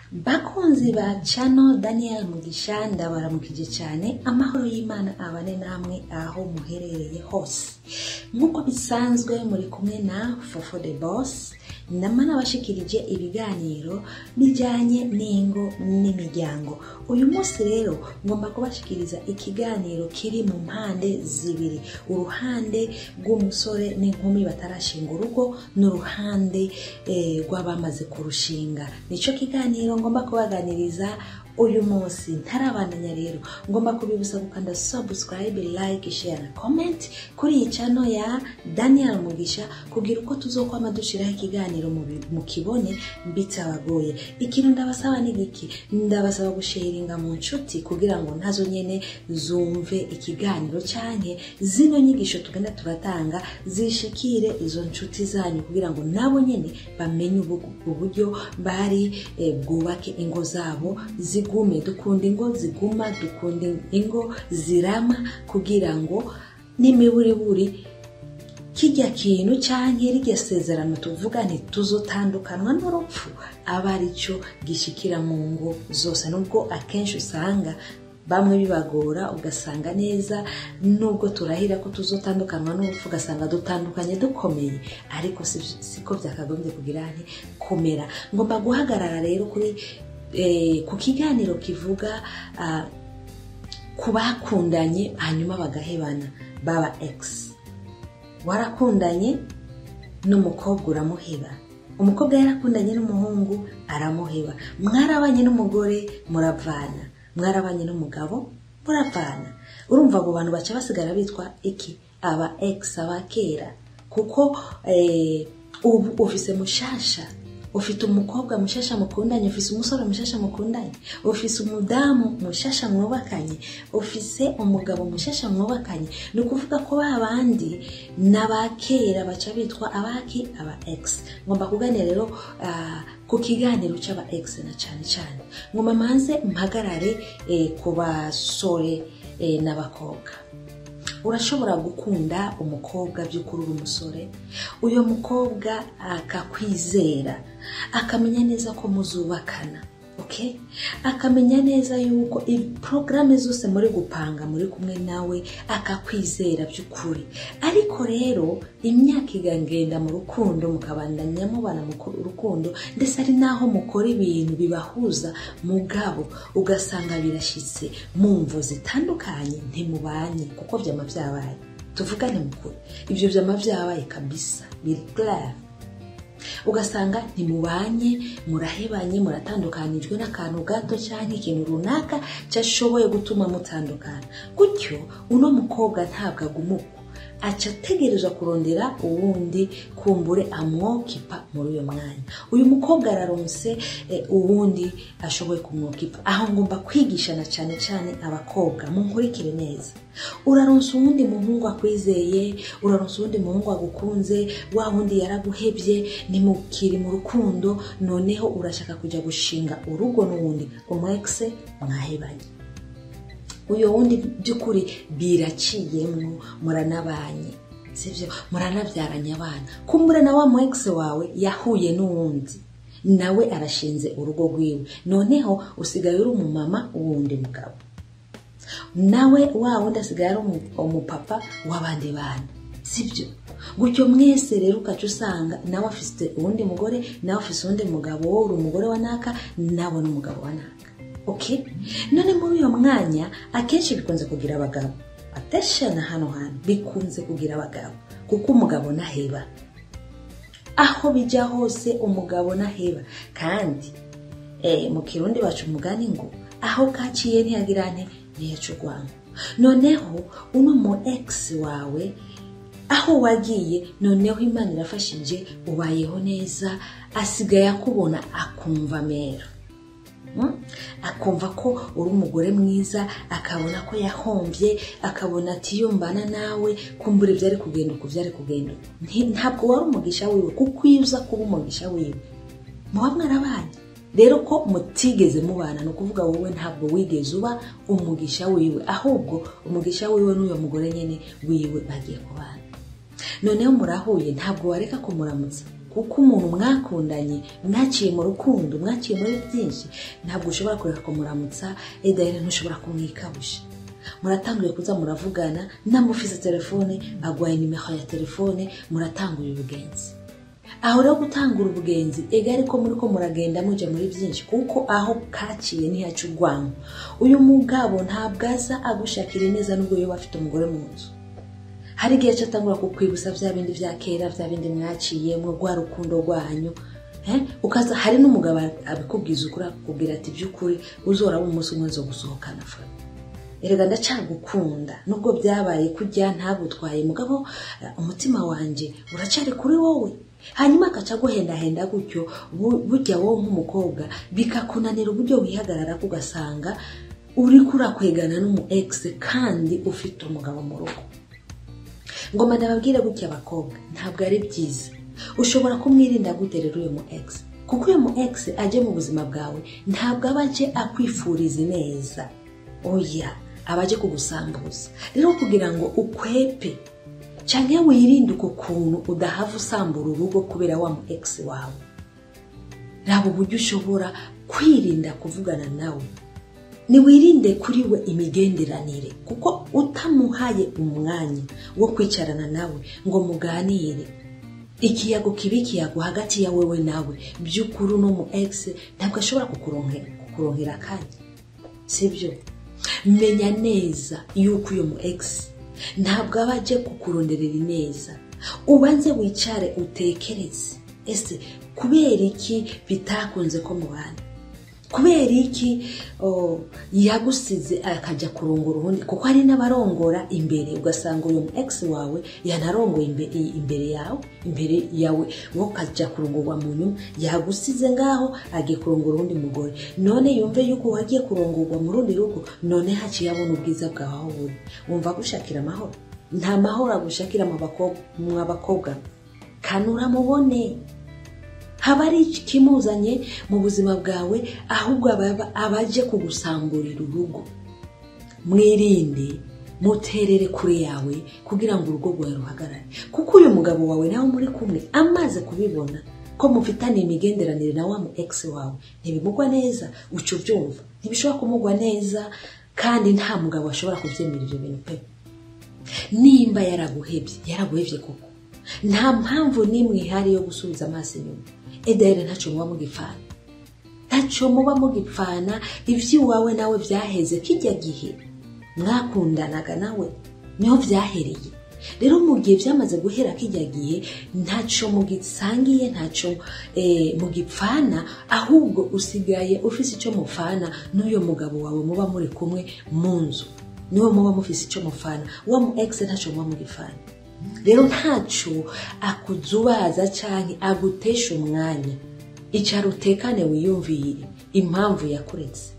bakunzi ba cano daniel mugisha ndabaramukije cyane amahoro y'imana abane namwe aho muherereye hose nk'uko bisanzwe muri kumwe na fofo de boss nama nabashikirije ibiganiro bijyanye n'ingo n'imiryango uyu munsi rero ngomba kubashikiriza ikiganiro kiri mu mpande zibiri uruhande rw'umusore n'inkumi batarashinga urugo n'uruhande eh, rw'abamaze kurushinga nicyo kiganiro ngomba kubaganiriza uyu munsi ntarabandanya rero ngomba kubibutsa gukanda subscribe like share na comment kuri iyi channel ya daniel mugisha kugira uko tuzokwama dushiraho ikiganiro mu bi- mu kibone bitabagoye ikintu ndabasaba ni giki ndabasaba gusharinga mu nshuti kugira ngo nazo nyene zumve ikiganiro canke zino nyigisho tugenda turatanga zishikire izo nshuti zanyu kugira ngo nabo nyene bamenye ubu- uburyo bari eh, bwubake ingo zabo zigume dukunda ingo ziguma dukunda ingo zirama kugira ngo n'imiburiburi kijya kintu cyangwa rirya sezerano tuvuga ntituzotandukanwa n'urupfu aba ari cyo gishikira mu ngo zose nubwo akenshi usanga bamwe bibagora ugasanga neza nubwo turahira ko tuzotandukanwa n'urupfu ugasanga dutandukanye dukomeye ariko si- siko byakagombye kugira nti kumera ngomba guhagarara rero kuri eh, ku kiganiro kivuga ah, ku bakundanye hanyuma bagahebana baba egisi warakundanye n'umukobwa uramuheba umukobwa yarakundanye n'umuhungu aramuheba mwarabanye n'umugore muravana mwarabanye n'umugabo muravana urumva abo bantu baca basigara bitwa iki aba egisi aba kera kuko eh, ubu ufise mushasha ufite umukobwa mushasha mukundanye ufise umusore mushasha mukundanye ufise umudamu mushasha mwubakanye ufise umugabo mushasha mwubakanye ni ukuvuga ko ba bandi n'abakera baca bitwa abaki aba ex ngomba kuganira rero ah, ku kiganiro cy'aba ex na cyane cyane ngomba manze mpagarare eh, ku basore eh, n'abakobwa urashobora gukunda umukobwa by'ukuri uri umusore uyu mukobwa akakwizera akamenya neza ko muzubakana okay? akamenya neza yuko porogaramu zose muri gupanga muri kumwe nawe akakwizera by'ukuri ariko rero imyaka igangenda mu rukundo mukabandanya mubana mu ku- rukundo ndetse ari naho mukora ibintu bibahuza mugabo ugasanga birashyitse mu mvo zitandukanye ntimubanye kuko byama byabaye tuvugane mukuri ibyo byama byabaye kabisa biri clair ugasanga ntimubanye murahebanye muratandukanijwe n'akantu gato cyangwa ikintu runaka cyashoboye gutuma mutandukana gutyo uno mukobwa ntabwo agumuka aca ategerezwa kurondera uwundi kumbure amwokipa muri uyo mwanya uyu mukobwa araronse eh, uwundi ashoboye kumwokipa aho ngomba kwigishana cyane cyane abakobwa munkurikire neza uraronsa uwundi muhungu akwizeye uraronsa uwundi muhungu agukunze wa wundi yaraguhebye nimukiri mu rukundo noneho urashaka kujya gushinga urugo n'uwundi umwekise mwahebanye uyu wundi by'ukuri biraciyemwo muranabanye sibyo muranabyaranye abana kumbura na wa mu ex wawe yahuye n'uwundi nawe arashinze urugo rwiwe noneho usigaye uri umumama w'uwundi mugabo nawe wa wundi asigaye ari umu- umupapa w'abandi bana sibyo gutyo mwese rero ukaca usanga nawe afite uwundi mugore nawe afite uwundi mugabo wowe uri umugore wa naka nawe ni umugabo wa naka okay none muri uyo mwanya akenshi bikunze kugira abagabo ateshana hano hantu bikunze kugira abagabo kuko umugabo naheba aho bijya hose umugabo naheba kandi eh, mu kirundi baca umugani ngo aho kaciye ntiyagira nte ntiyaca urwango noneho uno mu ex wawe aho wagiye noneho imana irafashije ubayeho neza asigaye akubona akumva mera Mm? akumva ko uri umugore mwiza akabona ko yahombye akabona ati yumbana nawe kumbura ibyari kugenda uko byari kugenda uku." Nti- ntabwo wari umugisha wiwe kuko iyo uza kuba umugisha wiwe muba mwarabanye rero ko mutigeze mubana ni ukuvuga wowe ntabwo wigeze uba umugisha wiwe ahubwo umugisha wiwe n'uyo mugore nyine wiwe bagiye kubana noneho murahuye ntabwo wareka kumuramutsa kuko umuntu mwakundanye mwaciye mu rukundo mwaciye muri byinshi ntabwo ushobora kureka kumuramutsa edahera ntushobora kumwikabusha muratanguye kuza muravugana namufise telefone agwaye nimero ya telefone muratangura ubugenzi aho rero gutangura ubugenzi ega ariko muri ko muragenda muja muri byinshi kuko aho kaciye ntihaca urwango uyu mugabo ntabwo aza agushakira neza nubwo yoba afite umugore mu nzu hari igihe cyatangura kukwibutsa bya bindi bya kera bya bindi mwaciyemwo rwa rukundo rwanyu Eh, ukaza hari n'umugabo abikubwiza ukuri akakubwira ati by'ukuri uzoraba umunsi umwe nzo gusohokana fa erega ndacagukunda nubwo byabaye kujya ntagutwaye mugabo eh, umutima wanje uracyari kuri wowe hanyuma akaca aguhendahenda gutyo bu- burya wowe nk'umukobwa bikakunanira uburyo wihagarara ugasanga uri kurakwegana n'umu ex kandi ufite umugabo mu rugo ngoma ndababwire gutya abakobwa ntabwo ari byiza ushobora kumwirinda gute rero uyu mu ex kuko uyu mu ex aje mu buzima bwawe ntabwo aba aje akwifuriza neza oya aba aje kugusambuza rero kugira ngo ukwepe cyangwa wirinde uko kuntu udahava usambura urugo kubera wa mu ex wawe raba uburyo ushobora kwirinda kuvugana nawe niwirinde kuri we imigenderanire kuko utamuhaye umwanya wo kwicarana nawe ngo muganire ikiyago kibi ikiyago hagati ya wewe nawe by'ukuri uno mu ex ntabwo ashobora kukuronkera kukuronkera akanya sibyo menya neza yuko uyu mu ex ntabwo aba aje kukuronderera ineza ubanze wicare utekereze ese kubera iki bitakunze ko mubana kubera iki oh, yagusize akajya kurongora ubundi kuko hari n'abarongora imbere ugasanga uyu mu ex wawe yanarongoye imbe- i- imbere yawe imbere yawe wowe ukajya kurongorwa mu nyuma yagusize ngaho agiye kurongora uwundi mugore none yumve yuko wagiye kurongorwa mu rundi rugo none haciye abona ubwiza bwawe aho buri wumva agushakira amahoro nta mahoro agushakira mu bakobwa mwa bakobwa kanura mubone haba ari ikimuzanye mu buzima bwawe ahubwo aba- aba aje kugusamburira urugo mwirinde muterere kure yawe kugira ngo urugo rwawe ruhagarare kuko uyu mugabo wawe nawe muri kumwe amaze kubibona ko mufitanye imigenderanire na wa mu ex wawe ntibimugwa neza uca ubyumva ntibishobora kumugwa neza kandi nta mugabo ashobora kubyemera ibyo bintu pe nimba yaraguhebye yaraguhebye koko nta mpamvu n'imwe ihari yo gusubiza amaso inyuma edahera ntacyo muba mugipfana ntacyo muba mugipfana iby'iwawe nawe byaheze kijya gihe mwakundanaga nawe niho byahereye rero mu gihe byamaze guhera kijya gihe ntacyo mugisangiye ntacyo eh, mugipfana ahubwo usigaye ufise icyo mupfana n'uyo mugabo wawe muba muri kumwe mu nzu niwe muba mufise icyo mupfana wa mu ex ntacyo muba mugipfana rero ntacyo akuzubaza cyangwa agutesha umwanya icara utekane wiyumvire impamvu yakuretse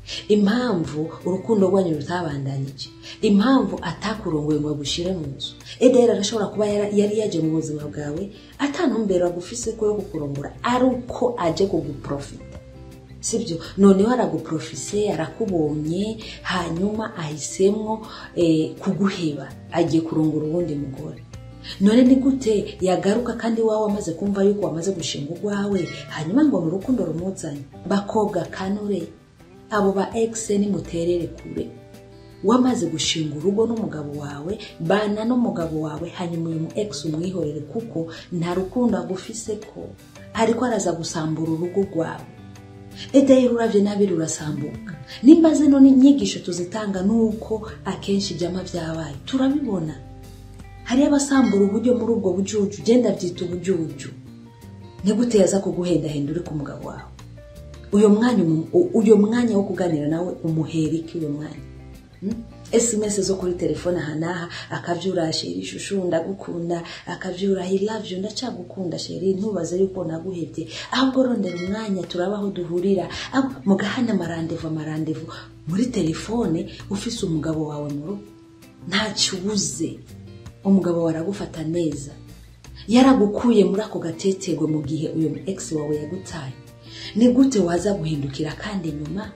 impamvu urukundo rwanyu rutabandanyije impamvu atakurongoye ngo agushyire mu nzu edera arashobora kuba yara- yari yaje mu buzima bwawe atantumbero agufise ko yo kukurongora ari uko aje kuguprofita sibyo noneho araguprofise arakubonye hanyuma ahisemwo eh, kuguheba agiye kurongora uwundi mugore none ni gute yagaruka kandi wawe amaze kumva yuko wamaze gushinga urwawe hanyuma ngo ni urukundo rumuzanye bakobwa kanure abo ba ex nimuterere kure wamaze gushinga urugo n'umugabo wawe bana n'umugabo wawe hanyuma uyu mu ex umwihorere kuko nta rukundo agufise ko ariko araza gusambura urugo rwawe edahera uravye nabi rurasambuka nimba zino ni inyigisho tuzitanga nuko akenshi ibyama byabaye turabibona hariyo abasambura uburyo muri ubwo bujuju genda byita ubujuju ni gute yaza kuguhendahenda uri ku mugabo wawe uyo mwanya umu- u- uyo mwanya wo kuganira nawe umuhera iki uyo mwanya Hmm? sms zo kuri telefone aha n'aha akabyura sheri ishushu ndagukunda akabyura i love you ndacagukunda sheri ntubaze yuko naguhebye ahubwo rondera umwanya turaba aho duhurira ahubwo mugahana amarandevu amarandevu muri telefone ufise umugabo wawe mu rugo ntacyo ubuze umugabo wawe aragufata neza yaragukuye muri ako gatetegwe mu gihe uyu mu ex wawe yagutaye ni gute waza guhindukira kandi nyuma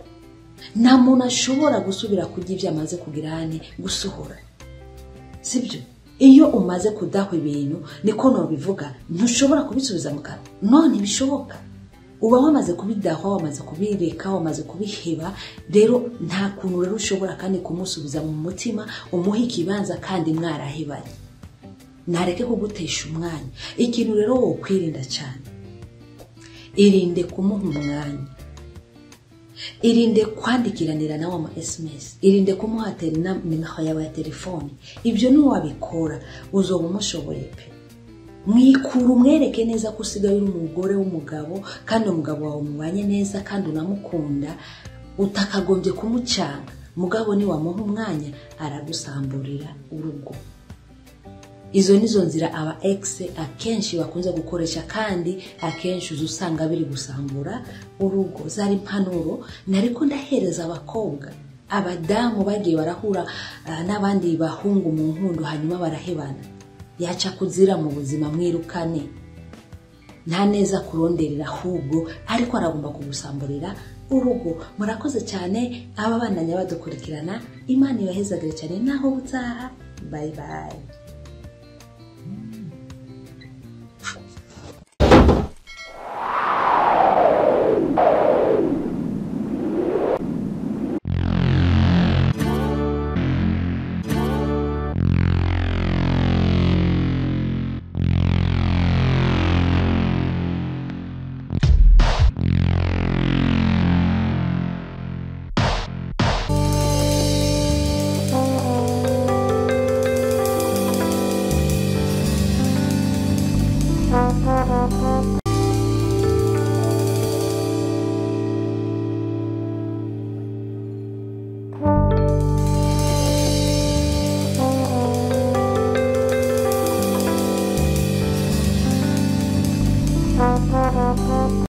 nta muntu ashobora gusubira kurya ibyo amaze kugira hane gusohora sibyo iyo umaze kudahwa ibintu niko nobivuga ntushobora kubisubiza mu kanwa none bishoboka uba wamaze kubidahwa wamaze kubireka wamaze kubiheba rero nta kuntu rero ushobora kandi kumusubiza mu mutima umuha ikibanza kandi mwarahebanye ntareke kugutesha umwanya ikintu rero wokwirinda cyane irinde kumuha umwanya irinde kwandikiranira nawe ama sms irinde kumuha nimero yawe ya telefone ibyo niwabikora uzoba umushoboye pe mwikura umwereke neza ko usigaye uri umugore w'umugabo kandi umugabo wawe mubanye neza kandi unamukunda utakagombye kumucanga mugabo niwamuha umwanya aragusamburira urugo izo nizo nzira aba ex akenshi bakunze gukoresha kandi akenshi uza usanga biri gusambura urugo zari impanuro nariko ndahereza abakobwa abadamu bagiye barahura uh, n'abandi bahungu mu nkundo hanyuma barahebana yaca kuzira mu buzima mwirukane nta neza kuronderera ahubwo ariko aragomba kugusamburira urugo murakoze cyane aba bandanya badukurikirana imana ibahezagire cyane naho butaha bayi bayi